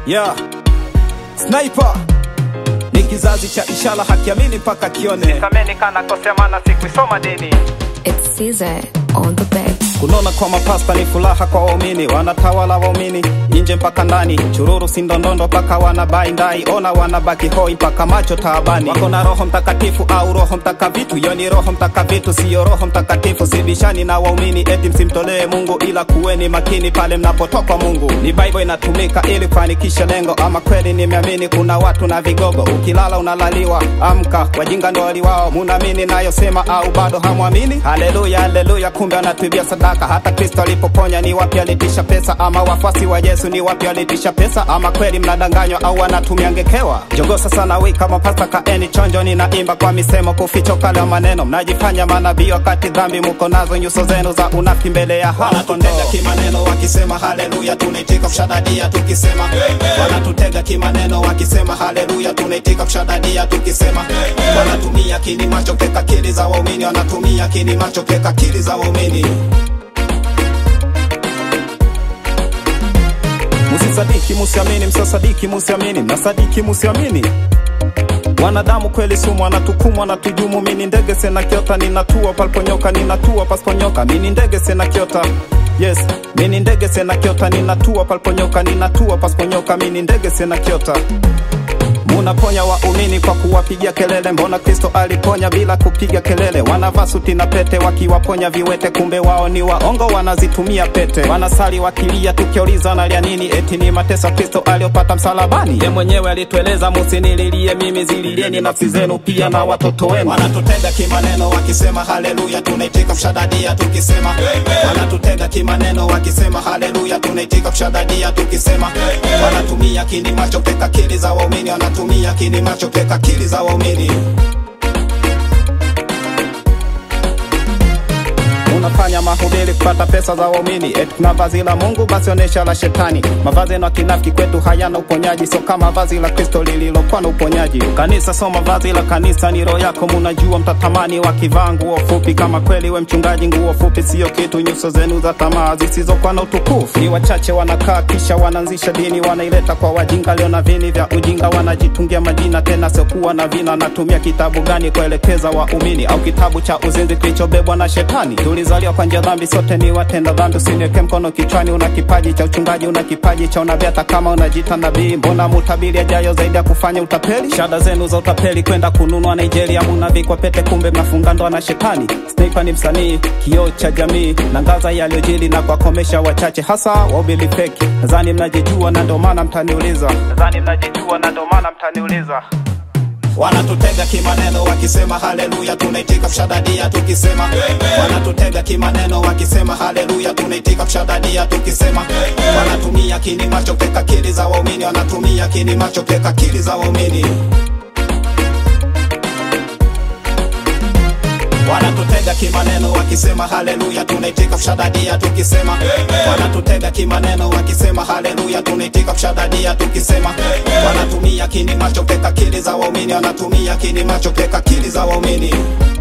yeah. Sniper ni kizazi cha ishara, hakiamini mpaka kione. Sameni kana kosea maana sikuisoma dini. It's Caesar on the beat. Kunona kwa mapasta ni furaha kwa waumini, wanatawala waumini nje mpaka ndani, chururu sindondondo mpaka wanabai ndai, ona wanabaki hoi mpaka macho taabani. Wako na Roho Mtakatifu au Roho Mtakavitu? Yo ni Roho Mtakavitu, siyo Roho Mtakatifu. Sibishani na waumini eti msimtolee Mungu, ila kuweni makini pale mnapotoka Mungu. Ni Bible inatumika ili kufanikisha lengo, ama kweli nimeamini kuna watu na vigogo, ukilala unalaliwa, amka, wajinga ndo waliwao. Munaamini nayosema au bado hamwamini? Haleluya, haleluya, kumbe anatuibia sadaka. Hata Kristo alipoponya ni wapi alitisha pesa? Ama wafuasi wa Yesu ni wapi alitisha pesa? Ama kweli mnadanganywa au wanatumia ngekewa? Jogo sasa na wii kama pasta kaeni chonjo, ninaimba kwa misemo kuficho kale maneno, mnajifanya manabii wakati dhambi muko nazo, nyuso zenu za unafiki mbele ya wanatutega kimaneno wakisema haleluya, tunaitika kushadadia tukisema wanatutega kimaneno wakisema haleluya, tunaitika kushadadia tukisema wanatumia kini macho keka kili za waumini, wanatumia kini macho keka kili za waumini. Musisadiki, musiamini, msisadiki, musiamini, mnasadiki, musiamini. Wanadamu kweli sumu, wanatukumu, wanatujumu. Mini ndege sena kiota, ninatua paliponyoka, ninatua pasiponyoka. Mini ndege sena kiota, yes. Mini ndege sena kiota, ninatua paliponyoka, ninatua pasiponyoka. Mini ndege sena kiota Munaponya waumini kwa kuwapigia kelele, mbona Kristo aliponya bila kupiga kelele? Wanavaa suti na pete wakiwaponya viwete, kumbe wao ni waongo, wanazitumia pete. Wanasali wakilia, tukiuliza wanalia nini? Eti ni mateso Kristo aliyopata msalabani. Ye mwenyewe alitueleza, musinililie mimi, zililieni nafsi zenu pia na watoto wenu. Wanatutega kimaneno wakisema haleluya, tunaitika kushadadia tukisema. Wanatutega kimaneno wakisema haleluya, tunaitika kushadadia tukisema. Wanatumia kini macho keka kili za waumini, wanatumia kini macho keka kili za waumini. unafanya mahubiri kupata pesa za waumini, eti kuna vazi la Mungu basi onesha la shetani. Mavazi yenu ya kinafiki kwetu hayana uponyaji, sio kama vazi la Kristo lililokuwa na uponyaji. Kanisa sio mavazi la kanisa, ni roho yako. Munajua mtatamani wakivaa nguo fupi, kama kweli we mchungaji, nguo fupi sio kitu. Nyuso zenu za tamaa zisizokuwa na utukufu, ni wachache wanakaa kisha wanaanzisha dini, wanaileta kwa wajinga leo na vini vya ujinga, wanajitungia majina tena siokuwa na vina. Natumia kitabu gani kuelekeza waumini, au kitabu cha uzinzi kilichobebwa na shetani? Tulizaliwa kwa njia dhambi, sote ni watenda dhambi. Usiniweke mkono kichwani. Una kipaji cha uchungaji, una kipaji cha unabii, hata kama unajiita nabii. Mbona mutabiri ajayo zaidi ya kufanya utapeli? Shada zenu za utapeli kwenda kununua Nigeria, munavikwa pete, kumbe mnafunga ndoa na shetani. Sniper ni msanii, kioo cha jamii, na ngaza yaliyojili na kuwakomesha wachache, hasa wahubiri feki. Nadhani mnajijua na ndio maana mtaniuliza, Nadhani mnajijua na ndio maana mtaniuliza. wanatutega kimaneno wakisema haleluya, tunaitika kushadadia tukisema. Wanatutega kimaneno wakisema haleluya, tunaitika kushadadia tukisema. Wanatumia kini macho keka kili za waumini, wanatumia kini macho keka kili za waumini. wanatutega kimaneno wakisema haleluya, tunaitika kushadadia tukisema. Wanatutega kimaneno wakisema haleluya, tunaitika kushadadia tukisema. Wanatumia kini macho keka kili za waumini, wanatumia kini macho keka kili za waumini.